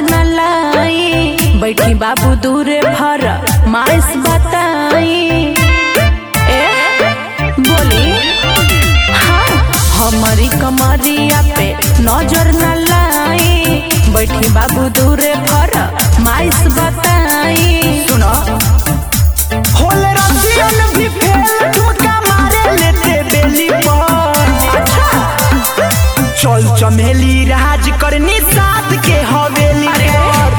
न लाई बैठी बाबू दूरे भर माइस बताई ए बोली हाँ हमारी कमरिया पे नजर न लाई बैठी बाबू दूरे भर माइस बताई सुनो होल रसियन भी फेल ठुमका मारे लेते बेली पर अच्छा चल चमेली राज करनी साथ के हवेली पर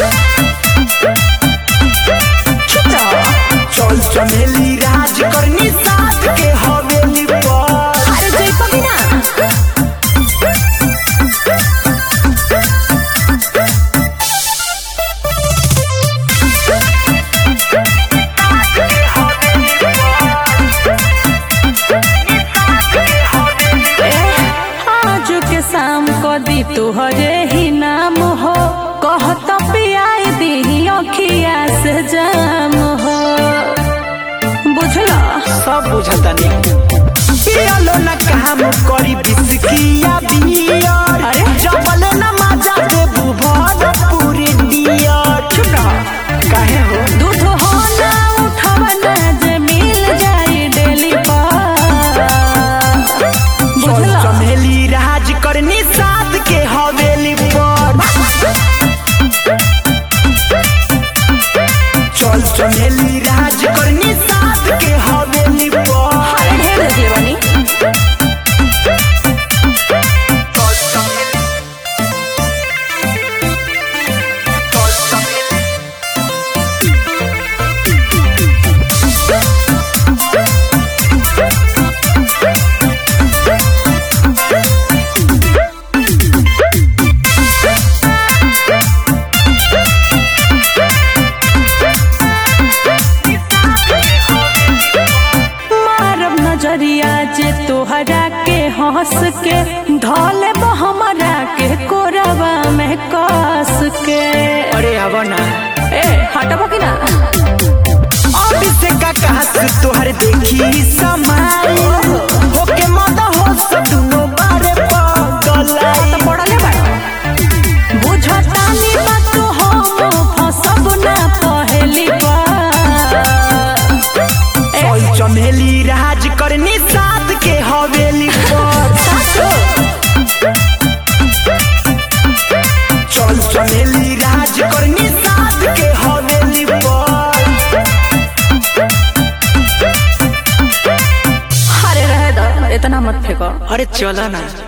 चुप रहो चल चमेली राज करनी साथ के हवेली पर अरे जय पमीना आज के शाम को दी तुहरे ही नाम हो कहत पियाई दी अखिया से जाम हो बुझला सब बुझता नहीं पियलो न काम करी बिस्किया बियर अरे? जबल न मजा दे बुभर पूरी डियर चुप रहो काहे हो दूध हो ना उठवना जे मिल जाई डेली पर चल बुझला चमेली राज करनी साथ के हवेली पर चल चमेली राज करनी साथ के हवेली पर अरे ढेर देखले बानी चल चमेली चल चमेली मारब नजरिया जे तोहरा के हंस के धोले हमरा के कोरबा में कस के अरे अब ना ए हटबो कि ना अभी से का कहत तोहर देखी समाई होके मद हो सदुनो बारे पगलाई तो पड़ले बाड़ बुझतानी बात हो फसब ना पहली बार ए चल चमेली राज करनी साथ के हवेली पर सासो चल चमेली राज करनी साथ के हवेली पर अरे रहे दो इतना मत फेंको अरे चला ना